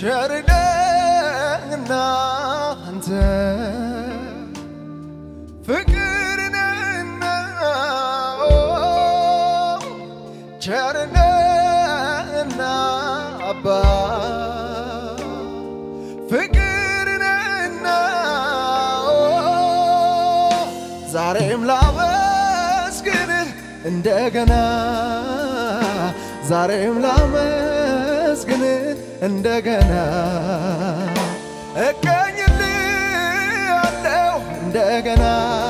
ቸርነህና አንተ ፍቅርነህና ኦ፣ ቸርነህና አባ ፍቅርነህና ኦ፣ ዛሬም ላመስግንህ እንደገና ዛሬም ላመስግንህ እንደገና እቀኝልሃለሁ እንደገና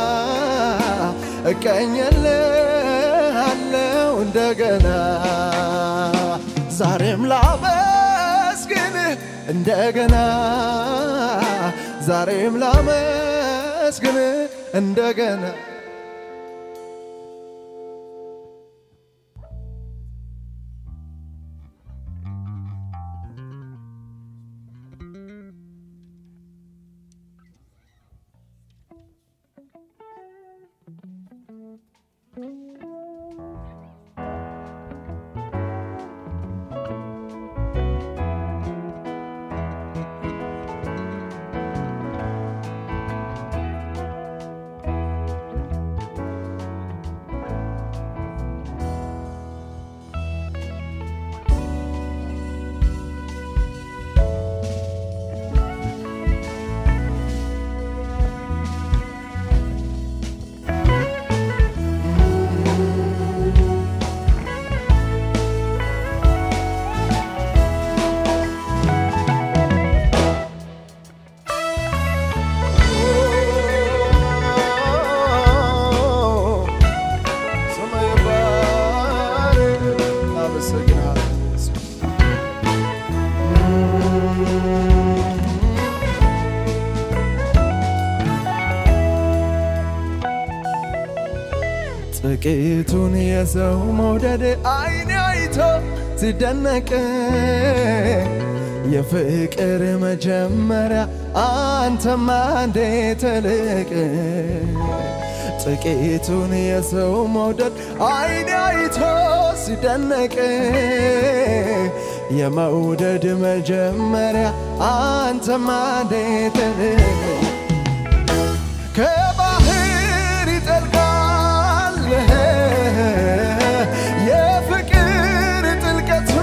እቀኝልሃለሁ እንደገና ዛሬም ላመስግንህ እንደገና ዛሬም ላመስግንህ እንደገና ሰማይ ባር አመሰግናለሁ። ጥቂቱን የሰው መውደድ አይን አይቶ ሲደነቅ የፍቅር መጀመሪያ አንተማ እንዴት ትልቅ ጥቂቱን የሰው መውደድ አይን አይቶ ሲደነቅ የመውደድ መጀመሪያ አንተማ እንዴት ትልቅ ከባህር ይጠልቃል የፍቅር ጥልቀቱ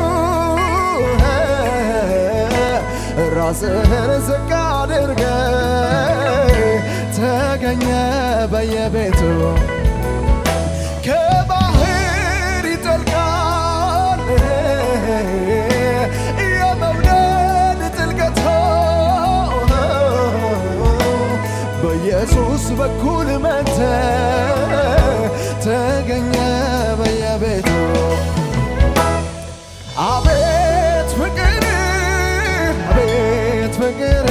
ራስህን ዝቅ አድርገ ተገኘ በየቤቱ ከባህር ይጠልቃል የመውደድ ጥልቀቱ በኢየሱስ በኩል መተ ተገኘ በየቤቱ አቤት ፍቅር አቤት ፍቅር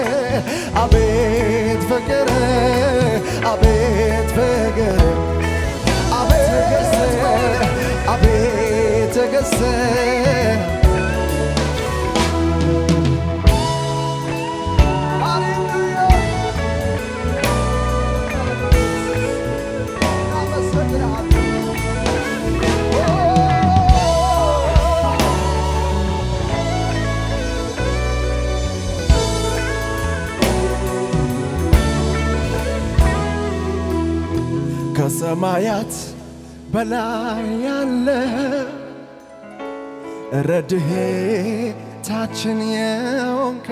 አቤት ፍቅር አቤት ፍቅር አቤት አቤት ትዕግስት ከሰማያት በላይ ያለ ረድኤታችን የሆንከ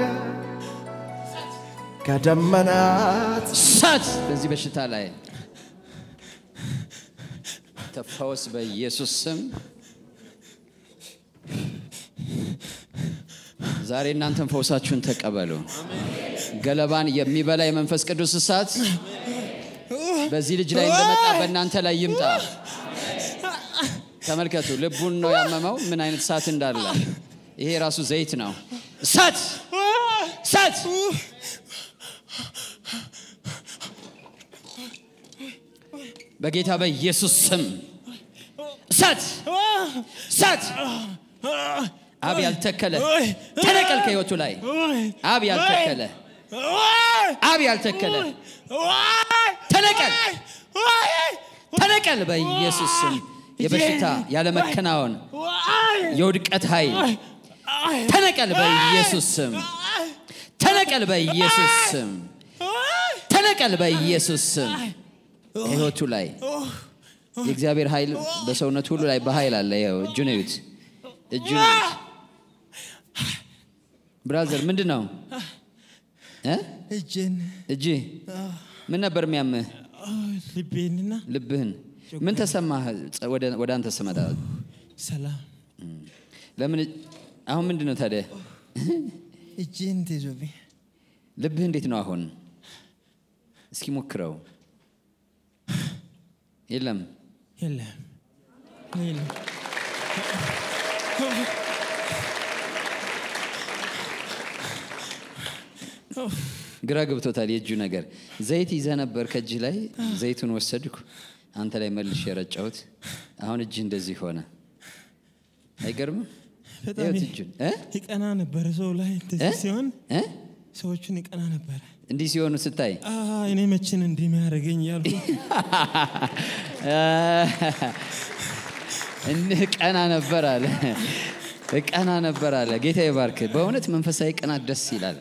ከደመናት እሳት በዚህ በሽታ ላይ ተፈወስ በኢየሱስ ስም። ዛሬ እናንተን ፈውሳችሁን ተቀበሉ። ገለባን የሚበላ የመንፈስ ቅዱስ እሳት በዚህ ልጅ ላይ እንደመጣ በእናንተ ላይ ይምጣ። ተመልከቱ፣ ልቡን ነው ያመመው፣ ምን አይነት እሳት እንዳለ። ይሄ ራሱ ዘይት ነው። እሳት እሳት በጌታ በኢየሱስ ስም እሳት እሳት አብ ያልተከለ ተነቀል ከህይወቱ ላይ አብ ያልተከለ አብ ያልተከለ ተነቀል ተነቀል በኢየሱስ ስም የበሽታ ያለመከናወን የውድቀት ኃይል ተነቀል በኢየሱስ ስም ተነቀል በኢየሱስ ስም ተነቀል በኢየሱስ ስም ህይወቱ ላይ የእግዚአብሔር ኃይል በሰውነት ሁሉ ላይ በኃይል አለ ይኸው እጁን እዩት እጁን እዩት ብራዘር ምንድን ነው እ? እጄን እጅ ምን ነበር የሚያምህ ልቤንና ልብህን ምን ተሰማህ ጸ- ወደ ወደ አንተ ስመጣ ሰላም ለምን አሁን ምንድን ነው ታዲያ እጄን ተይዞብኝ ልብህ እንዴት ነው አሁን እስኪ ሞክረው የለም የለም የለም ግራ ገብቶታል የእጁ ነገር ዘይት ይዘህ ነበር ከእጅህ ላይ ዘይቱን ወሰድኩ አንተ ላይ መልሽ የረጫሁት አሁን እጅህ እንደዚህ ሆነ አይገርምም በጣም ይኸውት እጁን እ? ይቀና ነበረ ሰው ላይ እንደዚህ እ? ሲሆን እ? ሰዎቹን ይቀና ነበረ እንዲህ ሲሆኑ ስታይ አ፣ እኔ መችን እንዲህ የሚያደርገኝ ያልኩ እንህ ቀና ነበር አለ ቀና ነበር አለ ጌታ ይባርክ በእውነት መንፈሳዊ ቅናት ደስ ይላል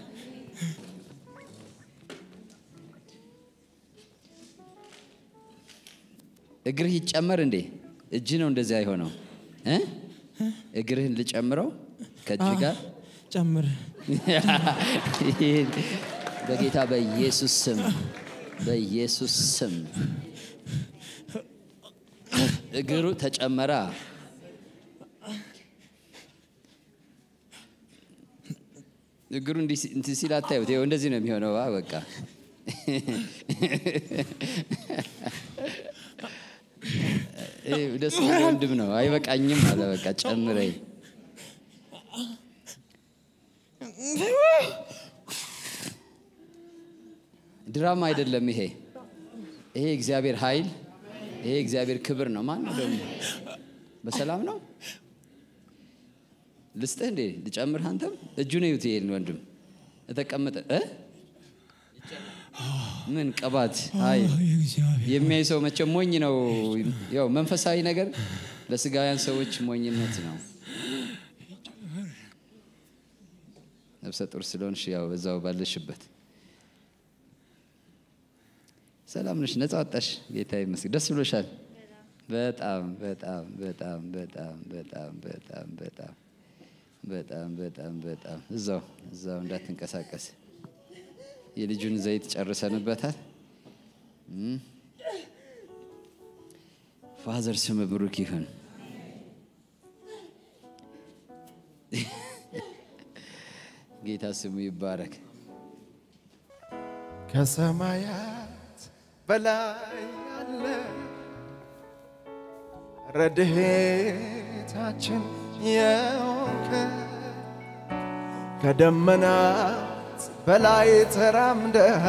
እግርህ ይጨመር እንዴ እጅ ነው እንደዚያ የሆነው እ? እግርህን ልጨምረው ከእጅ ጋር ጨምር ይሄን በጌታ በኢየሱስ ስም በኢየሱስ ስም እግሩ ተጨመራ እግሩ እንዲህ ሲ- እንትን ሲል አታዩት ይኸው እንደዚህ ነው የሚሆነው አ በቃ ይሄ ደስ የሚል ወንድም ነው አይበቃኝም አለ በቃ ጨምረኝ ድራማ አይደለም ይሄ ይሄ እግዚአብሔር ኃይል ይሄ እግዚአብሔር ክብር ነው ማን ነው ደግሞ በሰላም ነው ልስጥህ እንዴ ልጨምርህ አንተም እጁን እዩት ይሄን ወንድም የተቀመጠ እ? ምን ቅባት አይ እግዚአብሔር የሚያይ ሰው መቼም ሞኝ ነው ያው መንፈሳዊ ነገር ለስጋውያን ሰዎች ሞኝነት ነው ነፍሰ ጡር ስለሆንሽ ያው በዛው ባለሽበት ሰላም ነሽ ነጻ ወጣሽ ጌታ ይመስገን ደስ ብሎሻል በጣም በጣም በጣም በጣም በጣም በጣም በጣም በጣም በጣም በጣም እዛው እዛው እንዳትንቀሳቀስ የልጁን ዘይት ጨርሰንበታል እም። ፋዘር ስም ብሩክ ይሁን ጌታ ስሙ ይባረክ ከሰማያት በላይ ያለ ረድኤታችን የሆንክ ከደመናት በላይ ተራምደህ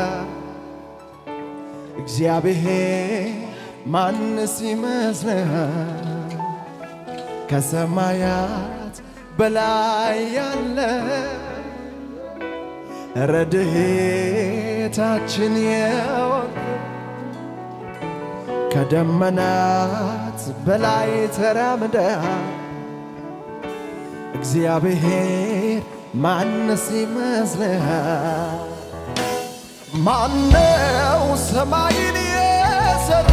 እግዚአብሔር ማንስ ይመስልሃል? ከሰማያት በላይ ያለ ረድኤታችን የሆንክ ከደመናት በላይ ተራምደህ እግዚአብሔር ማንስ ይመስልሃል? ማነው ሰማይን የሰራ?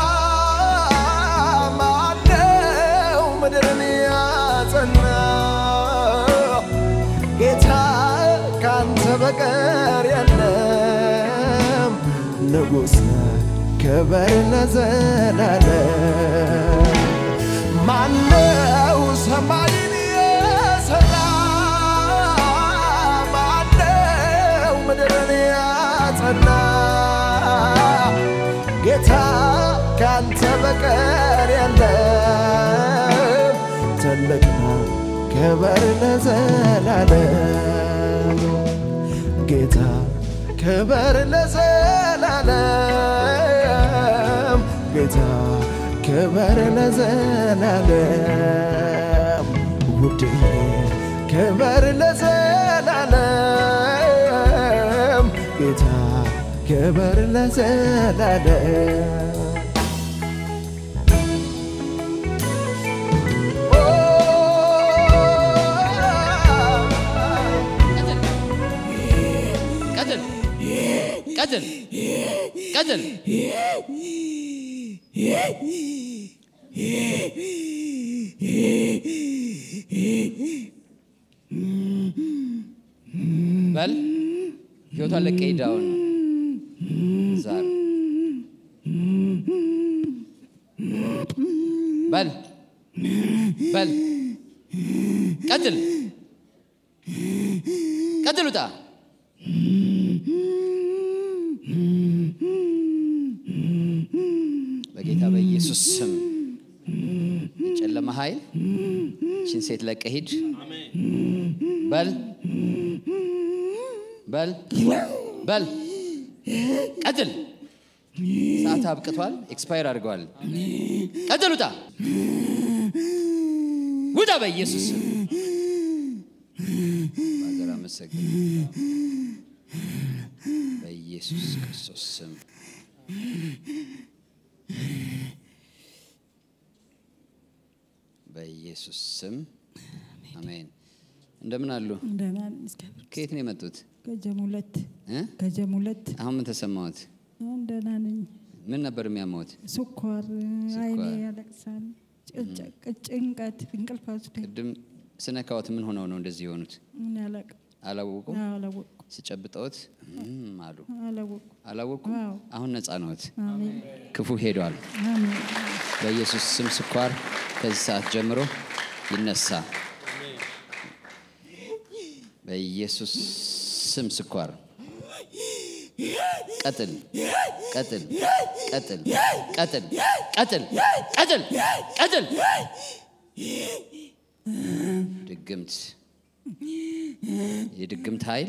ማነው ምድርን ያጸና? ጌታ ካንተ በቀር የለም። ንጉሥ ክብር ለዘላለም። ማነው ሰማይን የሰራ? ማነው ምድርን ያጸና? ጌታ ካንተ በቀር የለም። ትልቅ ነው ክብር ለዘላለም። ጌታ ክብር ለዘላለም። ጌታ ክብር ለዘላለም። ውድዬ ክብር ለዘላለም። ጌታ ክብር ለዘላለም። ኦ ቀጥል ቀጥል በል ህይወቷን ለቀ ሂድ አሁን ዛሬ በል በል ቀጥል ቀጥል ውጣ በጌታ በኢየሱስ ስም የጨለማ ኃይል ችን ሴት ለቀ ሂድ በል በል በል ቀጥል ሰዓት አብቅቷል ኤክስፓየር አድርገዋል ቀጥል ውጣ ውጣ በኢየሱስ ስም ሀገር አመሰግን በኢየሱስ ክርስቶስ ስም በኢየሱስ ስም አሜን እንደምን አሉ ደህና ነኝ፣ እግዚአብሔር ከየት ነው የመጡት ከጀም ሁለት እ? ከጀም ሁለት አሁን ምን ተሰማዎት አሁን ደህና ነኝ። ምን ነበር የሚያማዎት ስኳር፣ ስኳር። አይኔ ያለቅሳል፣ ጭ- ጭንቀት፣ እንቅልፍ ወስደኝ ቅድም ስነካዎት ምን ሆነው ነው እንደዚህ የሆኑት ምን ያለቅ አላወቁም አላወቅኩ ስጨብጠዎት እም አሉ አላወቅኩ። አላወቁም አዎ። አሁን ነፃ ነዎት አሜን ክፉ ሄዷል አሜን በኢየሱስ ስም ስኳር ከዚህ ሰዓት ጀምሮ ይነሳ። በኢየሱስ ስም ስኳር ቀጥል ቀጥል ቀጥል ቀጥል ቀጥል ቀጥል ቀጥል ድግምት የድግምት ኃይል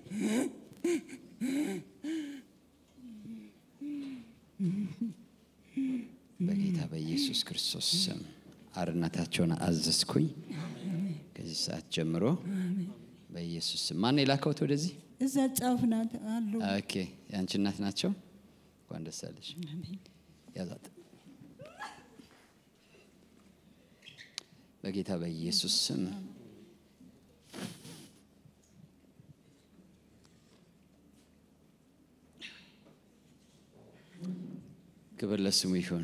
በጌታ በኢየሱስ ክርስቶስ ስም አርነታቸውን አዘዝኩኝ። ከዚህ ሰዓት ጀምሮ በኢየሱስ ስም ማን የላከውት ወደዚህ? እዛ ጫፍ ናት አሉ። ኦኬ የአንቺ እናት ናቸው። እንኳን ደስ አለሽ። ያዛት በጌታ በኢየሱስ ስም ክብር ለስሙ ይሁን።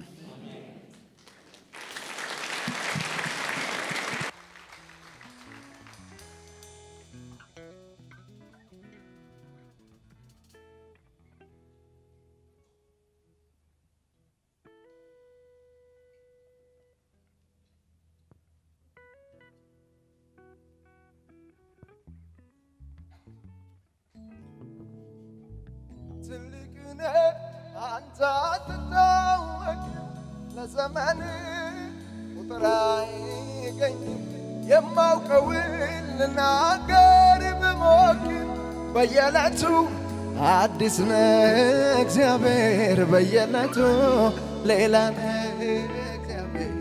ትልቅ ነህ አንተ አትታወቅ ለዘመን ቁጥር አይገኝም የማውቀውን ልናገር ብሞክር በየዕለቱ አዲስ ነህ እግዚአብሔር በየዕለቱ ሌላ ነህ እግዚአብሔር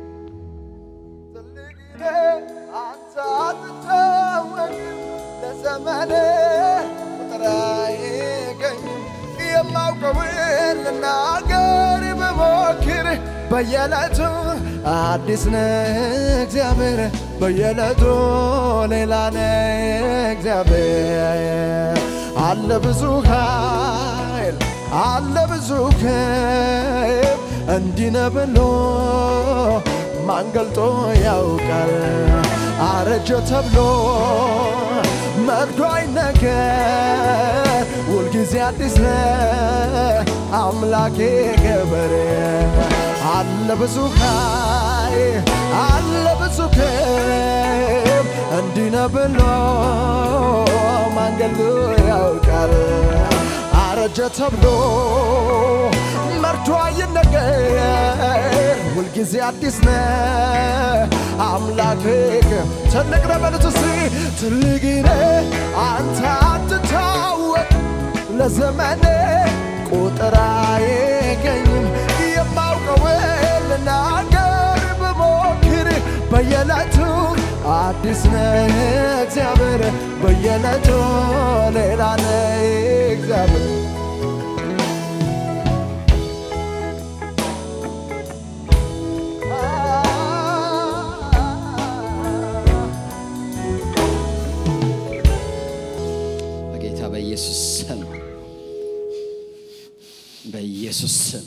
ትልቅ ነህ አንተ አትታወቅም ለዘመን ቁጥር አይገኝም የማውቀውን ልናገር ብሞክር በየዕለቱ አዲስ ነህ እግዚአብሔር በየዕለቱ ሌላ ነህ እግዚአብሔር አለ ብዙ ኃይል አለ ብዙ ክብ እንዲህ ነህ ብሎ ማን ገልጦ ያውቃል? አረጀ ተብሎ መክዶ አይነገር ሁልጊዜ አዲስ ነህ አምላኬ ገበሬ አለ ብዙ ኃይል አለ ብዙ ክብ እንዲህ ነህ ብሎ ማን ገልጦ ያውቃል? አረጀ ተብሎ መርቶ አይነገር ሁልጊዜ አዲስ ነህ አምላክ ትልቅ ነህ በሉት እስቲ ትልቅ ነህ አንተ አትታወቅ ለዘመን ቁጥር አይገኝም የማውቀውን ልናገር ብሞክር በየዕለቱ አዲስ ነህ እግዚአብሔር በየዕለቱ ሌላ ነህ እግዚአብሔር በጌታ በኢየሱስ ስም በኢየሱስ ስም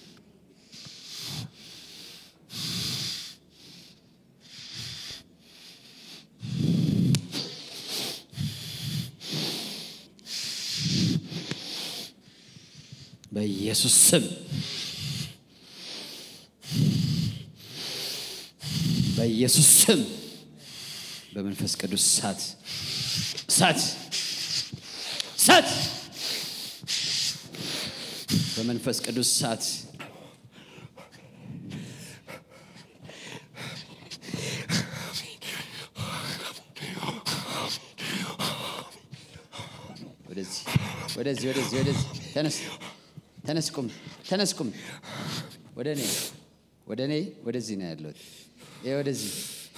በኢየሱስ ስም በኢየሱስ ስም በመንፈስ ቅዱስ እሳት እሳት እሳት በመንፈስ ቅዱስ እሳት ወደዚህ ወደዚህ ወደዚህ ወደዚህ ተነስ ተነስ ቁም ተነስ ቁም ወደ እኔ ወደ እኔ ወደዚህ ነው ያለሁት ይሄ ወደዚህ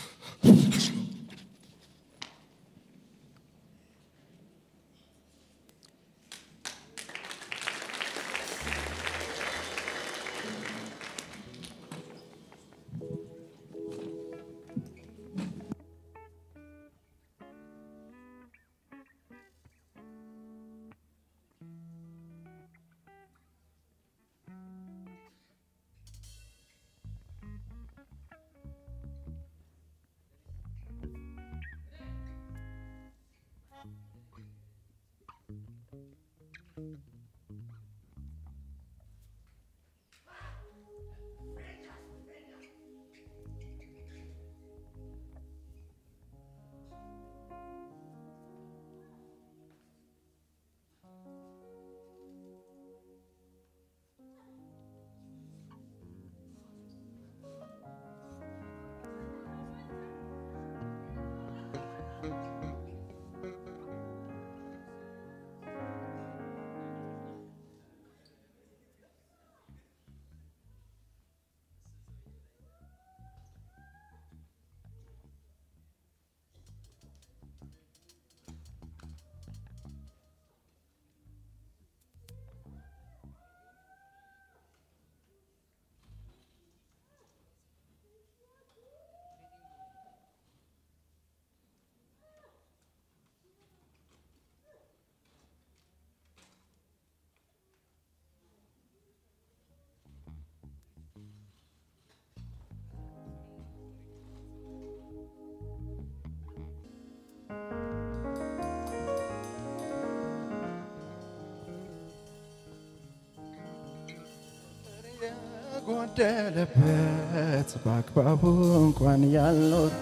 ጎደለበት በአግባቡ እንኳን ያልኖር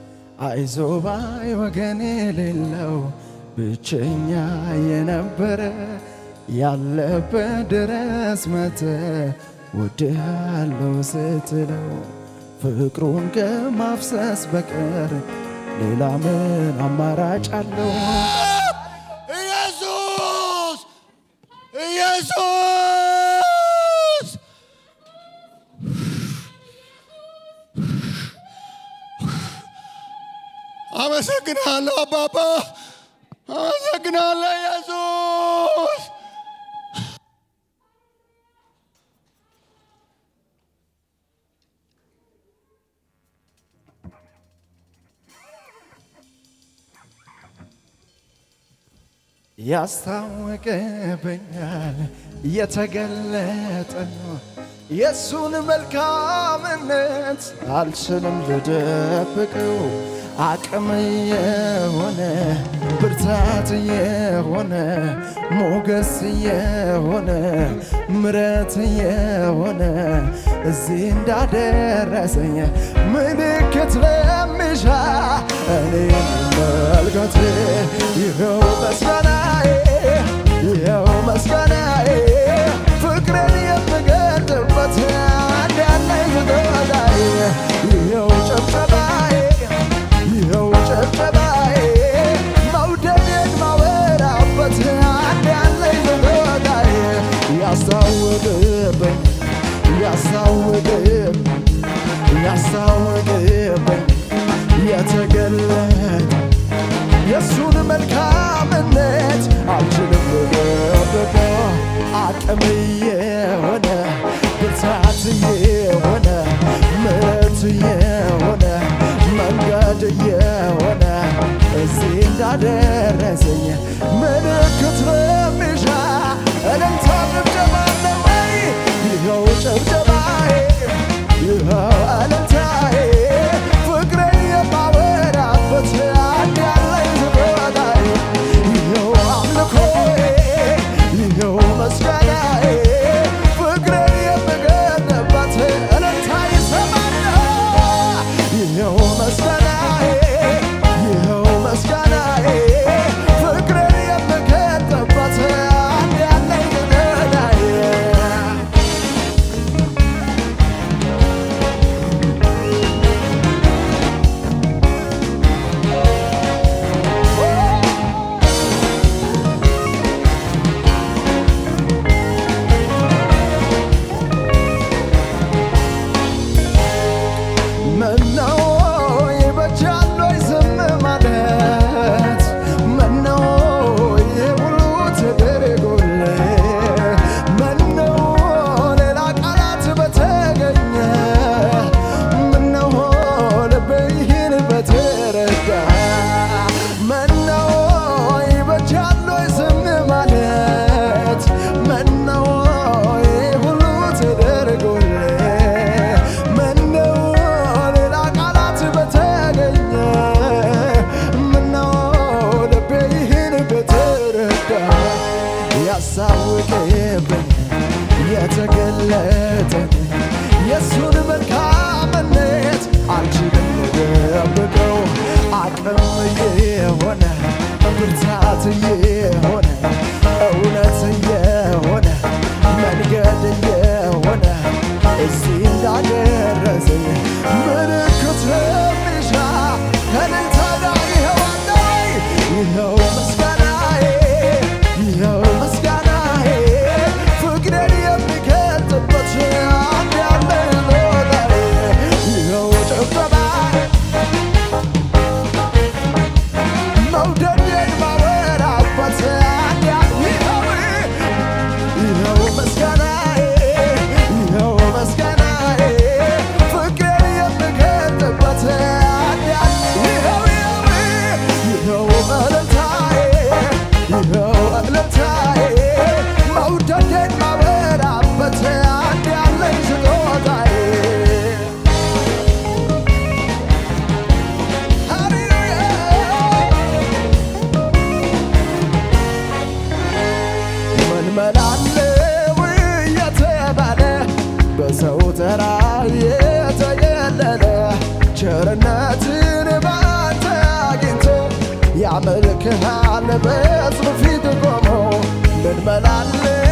አይዞ ባይ ወገን የሌለው ብቸኛ የነበረ ያለበት ድረስ መተ ወድሃለው ስትለው ፍቅሩን ከማፍሰስ በቀር ሌላ ምን አማራጭ አለው? ኢየሱስ ኢየሱስ አመሰግናለሁ አባባ፣ አመሰግናለሁ ኢየሱስ። ያስታውቅብኛል የተገለጠ ነው የእሱን መልካምነት አልችልም ልደብቀው አቅም የሆነ ብርታት የሆነ ሞገስ የሆነ ምረት የሆነ እዚህ እንዳደረሰኝ ምልክት ለሚሻ እኔ መልከት ይኸው መስጋናዬ ይኸው መስጋናዬ ፍቅርን የምገልጥበት አንድ ያለኝ ስጦታዬ ይኸው ጨብጨባዬ ይኸው ጨብጨባዬ መውደዴን ማወራበት አንድ ያለኝ ስጦታዬ ያስታውቅብኝ ያስታውቅብኝ ያስታውቅብኝ የተገለጠ የእሱን መልካምነት አልችልም ልደብቀው አቅም የሆነ ብርታት የሆነ ምሕረት የሆነ መንገድ የሆነ እዚህ እንዳደረሰኝ ምልክት ለሚሻ እልልታ ጭብጨባ አለ ወይ? የተገለጠን የእሱን መልካምነት አልችልም ልደብቀው አቅም የሆነ ብርታት የሆነ እውነት የሆነ መንገድ የሆነ እዚህ እንዳደረሰኝ ምልክት የሚሻ ከእልልታ ጋር ይኸው አለኝ ይኸው ምስጋናዬ ይኸው ምስጋናዬ ፍቅሬን የሚገልጥበት አንድ ያለኝ ቦታዬ ይኸው ጭብጨባዬ መውደዴን ማወራበት አንድ ያ- ይኸው ይኸው ምስጋናዬ ይኸው ምስጋናዬ ፍቅሬን የምገልጥበት አንድ ያ- ይኸው ይኸው ይኸው እልልታዬ ይኸው እልልታዬ መውደዴን ማወራበት አንድ ያለኝ ስጦታዬ ምን መላለው የተባለ በሰው ተራ የተገለለ ቸርነትን ባንተ አግኝቶ ያመልክሃል በሕዝብ ፊት ቆሞ ምን መላለው